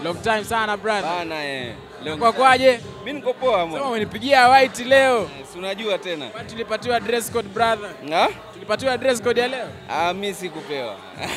Long time sana brother. Bana eh. Leo Kwa kwaje? Mimi niko poa Sema mwana. umenipigia white leo. Si unajua tena. Kwani tulipatiwa dress code brother? Ah? Tulipatiwa dress code ya leo? Ah, mimi sikupewa.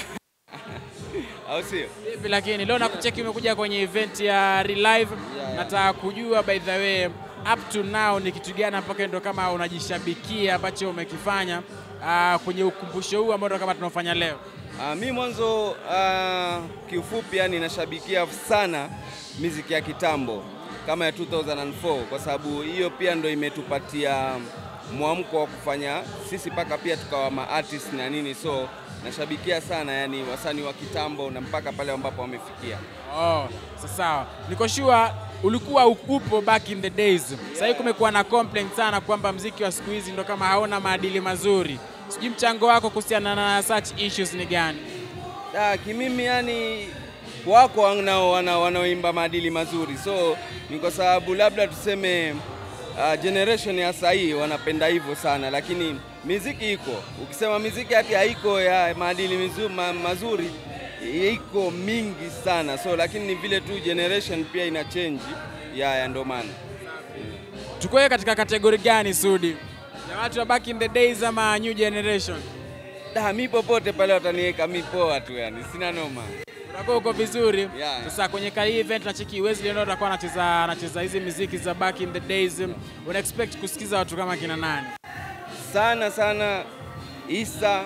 Au sio? Vipi lakini leo nakucheki umekuja kwenye event ya Relive. yeah. Nataka kujua by the way up to now ni kitu gani mpaka ndo kama unajishabikia ambacho umekifanya uh, kwenye ukumbusho huu ambao ndo kama tunaofanya leo. Ah, mi mwanzo ah, kiufupi yani nashabikia sana miziki ya kitambo kama ya 2004 kwa sababu hiyo pia ndo imetupatia mwamko wa kufanya sisi mpaka pia tukawa ma artist na nini, so nashabikia sana yani wasanii wa kitambo na mpaka pale ambapo wamefikia. Oh, sasa sawa. Niko sure ulikuwa upo back in the days. Sasa hivi kumekuwa na complaint sana kwamba mziki wa siku hizi ndo kama hauna maadili mazuri. Sijui mchango wako kuhusiana na such issues ni gani? Ah, kimimi yani wako wanao wana, wanaoimba maadili mazuri, so ni kwa sababu labda tuseme uh, generation ya sahii wanapenda hivyo sana, lakini miziki iko. Ukisema miziki hati haiko ya maadili mizu, ma, mazuri iko mingi sana, so lakini ni vile tu generation pia ina change ya, ya ndo maana Tukoe katika kategori gani Sudi? Ya watu wa back in the days ama new generation? da, mi popote pale wataniweka mi poa tu, yani sina noma. Utakuwa uko vizuri. Yeah. Sasa kwenye kali event na cheki Wesley ndio atakuwa anacheza anacheza hizi muziki za back in the days. Una expect kusikiza watu kama kina nani? sana sana Isa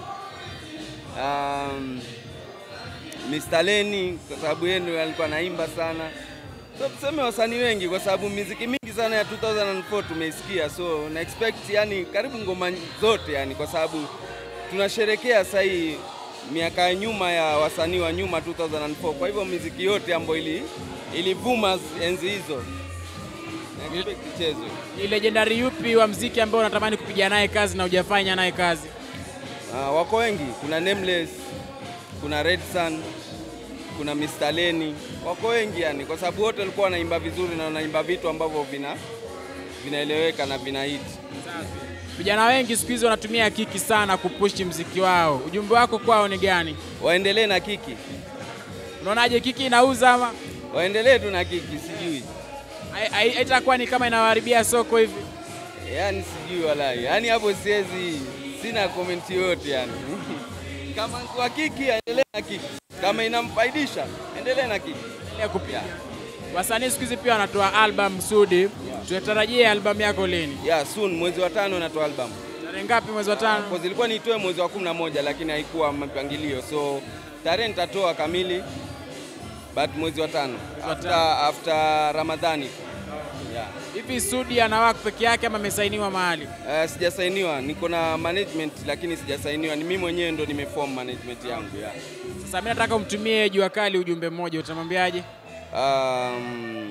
um, Mr. Leni kwa sababu yeye ndio alikuwa anaimba sana, so tuseme wasanii wengi, kwa sababu miziki mingi sana ya 2004 tumeisikia, so na expect yani karibu ngoma zote yani, kwa sababu tunasherekea sasa hii miaka ya nyuma ya wasanii wa nyuma 2004. Kwa hivyo miziki yote ambayo ili ilivuma enzi hizo na expect ichezwe. Ni legendary yupi wa mziki ambao unatamani kupiga naye kazi na hujafanya naye kazi? Ah, wako wengi, kuna Nameless, kuna Red Sun, kuna Mr. Leni, wako wengi yani, kwa sababu wote walikuwa wanaimba vizuri na wanaimba vitu ambavyo vina vinaeleweka na vina hit. Vijana wengi siku hizi wanatumia kiki sana kupushi mziki wao. Ujumbe wako kwao ni gani? Waendelee na kiki, Unaonaje kiki inauza ama waendelee tu na kiki, sijui hai- hai- haitakuwa ni kama inawaharibia soko hivi? yani, sijui walai, yani hapo siwezi, sina comment yoyote yani. Kama kwa kiki, aendelee na kiki, kama inamfaidisha endelee na kiki. Endelea kupiga. Wasanii siku hizi pia wanatoa album Sudi. Tunatarajia album yako lini? Yeah, soon mwezi wa tano natoa album. Tarehe ngapi mwezi wa tano? Kwa zilikuwa niitoe mwezi wa kumi na moja lakini haikuwa mpangilio, so tarehe nitatoa kamili but mwezi wa tano wa after, tano. after Ramadhani. Yeah. Hivi Sudi ana work peke yake ama amesainiwa mahali? Uh, sijasainiwa, niko na management lakini sijasainiwa, ni mimi mwenyewe ndo nimeform management yangu yeah. Sasa mimi nataka umtumie Jua Kali ujumbe mmoja, utamwambiaje? Um,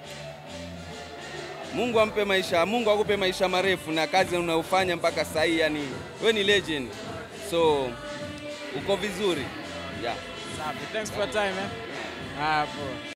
Mungu ampe maisha, Mungu akupe maisha marefu na kazi unayofanya mpaka sasa hii, yani we ni legend, so uko vizuri yeah. Safi. Thanks for your time eh. Ah, poa.